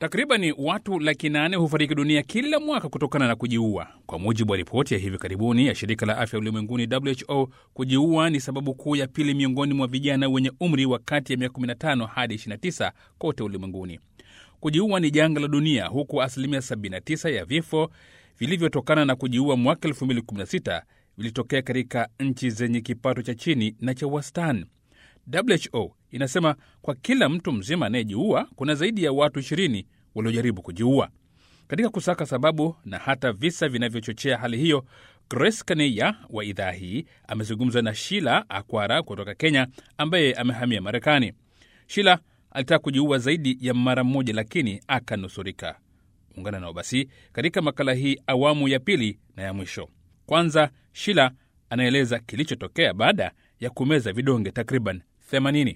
Takribani watu laki nane hufariki dunia kila mwaka kutokana na kujiua, kwa mujibu wa ripoti ya hivi karibuni ya shirika la afya ulimwenguni WHO. Kujiua ni sababu kuu ya pili miongoni mwa vijana wenye umri wa kati ya miaka 15 hadi 29 kote ulimwenguni. Kujiua ni janga la dunia, huku asilimia 79 ya vifo vilivyotokana na kujiua mwaka 2016 vilitokea katika nchi zenye kipato cha chini na cha wastani. WHO inasema kwa kila mtu mzima anayejiua kuna zaidi ya watu 20 waliojaribu kujiua. Katika kusaka sababu na hata visa vinavyochochea hali hiyo, Grace Kaneya wa idhaa hii amezungumza na Shila Akwara kutoka Kenya, ambaye amehamia Marekani. Shila alitaka kujiua zaidi ya mara moja, lakini akanusurika. Ungana nao basi katika makala hii awamu ya pili na ya mwisho. Kwanza, Shila anaeleza kilichotokea baada ya kumeza vidonge takriban 80.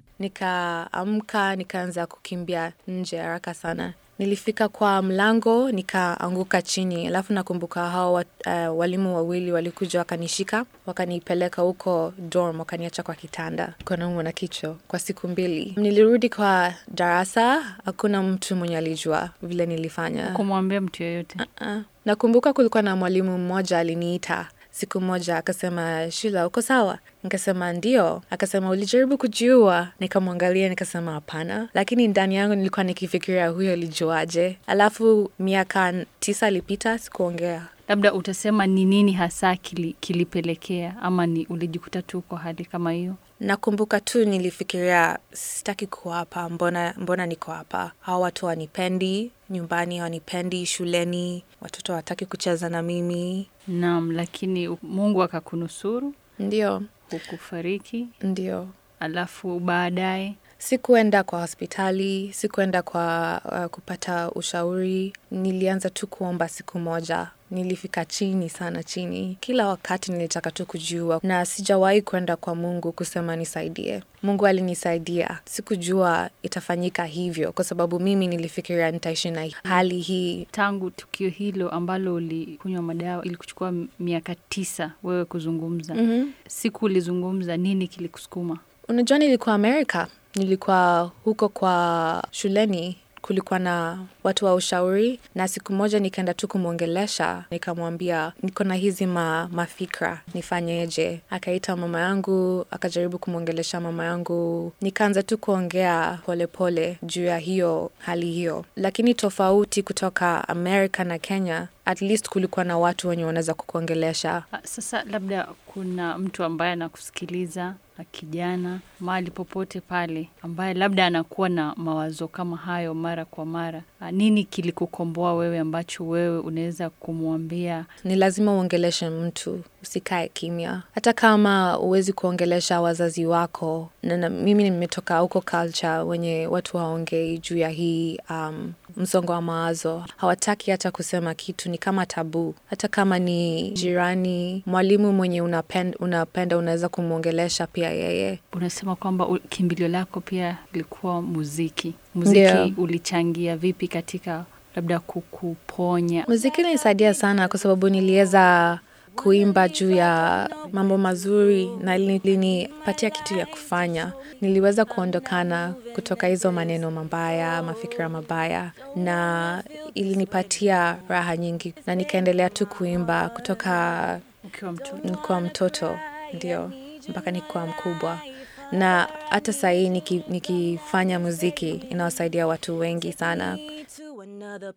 Nikaamka nikaanza kukimbia nje haraka sana. Nilifika kwa mlango nikaanguka chini, alafu nakumbuka hao uh, walimu wawili walikuja wakanishika wakanipeleka huko dorm, wakaniacha kwa kitanda, naumwa na kichwa kwa siku mbili. Nilirudi kwa darasa, hakuna mtu mwenye alijua vile nilifanya. kumwambia mtu yoyote. Uh, nakumbuka kulikuwa na mwalimu mmoja aliniita siku moja akasema, Shila, uko sawa? Nikasema ndio. Akasema ulijaribu kujiua? Nikamwangalia nikasema hapana, lakini ndani yangu nilikuwa nikifikiria huyo alijuaje? Alafu miaka tisa ilipita, sikuongea. Labda utasema ni nini hasa kili, kilipelekea ama ni ulijikuta tu kwa hali kama hiyo? Nakumbuka tu nilifikiria sitaki kuwa hapa, mbona, mbona niko hapa? Hawa watu wanipendi, nyumbani hawanipendi, shuleni watoto hawataki kucheza na mimi. Naam, lakini Mungu akakunusuru, Ndio, hukufariki, ndio. alafu baadaye Sikuenda kwa hospitali, sikuenda kwa uh, kupata ushauri. Nilianza tu kuomba siku moja. Nilifika chini sana chini, kila wakati nilitaka tu kujiua, na sijawahi kwenda kwa Mungu kusema nisaidie. Mungu alinisaidia. Sikujua itafanyika hivyo, kwa sababu mimi nilifikiria nitaishi na hali hii. tangu tukio hilo ambalo ulikunywa madawa ilikuchukua miaka tisa wewe kuzungumza. mm-hmm. Siku ulizungumza, nini kilikusukuma? Unajua, nilikuwa Amerika, nilikuwa huko kwa shuleni, kulikuwa na watu wa ushauri, na siku moja nikaenda tu kumwongelesha, nikamwambia niko na hizi ma, mafikra nifanyeje. Akaita mama yangu, akajaribu kumwongelesha mama yangu, nikaanza tu kuongea polepole juu ya hiyo hali hiyo, lakini tofauti kutoka Amerika na Kenya, at least kulikuwa na watu wenye wanaweza kukuongelesha. Ah, Sasa labda kuna mtu ambaye anakusikiliza na kijana mahali popote pale, ambaye labda anakuwa na mawazo kama hayo mara kwa mara. Ah, Nini kilikukomboa wewe ambacho wewe unaweza kumwambia? ni lazima uongeleshe mtu, usikae kimya, hata kama huwezi kuongelesha wazazi wako. Na, na mimi nimetoka huko culture wenye watu haongei juu ya hii um, msongo wa mawazo, hawataki hata kusema kitu, ni kama tabu. Hata kama ni jirani, mwalimu mwenye unapenda, unapenda unaweza kumwongelesha pia yeye. Unasema kwamba u- kimbilio lako pia ilikuwa muziki. Muziki Ndio. ulichangia vipi katika labda kukuponya? Muziki ilinisaidia sana kwa sababu niliweza kuimba juu ya mambo mazuri na ilinipatia kitu ya kufanya. Niliweza kuondokana kutoka hizo maneno mabaya, mafikira mabaya, na ilinipatia raha nyingi, na nikaendelea tu kuimba kutoka Ukiwa mtoto nikuwa mtoto ndio mpaka nikuwa mkubwa, na hata sahii niki, nikifanya muziki inawasaidia watu wengi sana. to another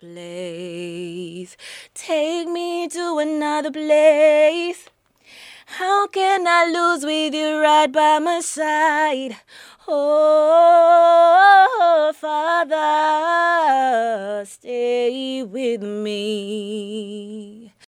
place. Take me to another place. How can I lose with you right by my side? Oh, Father, stay with me.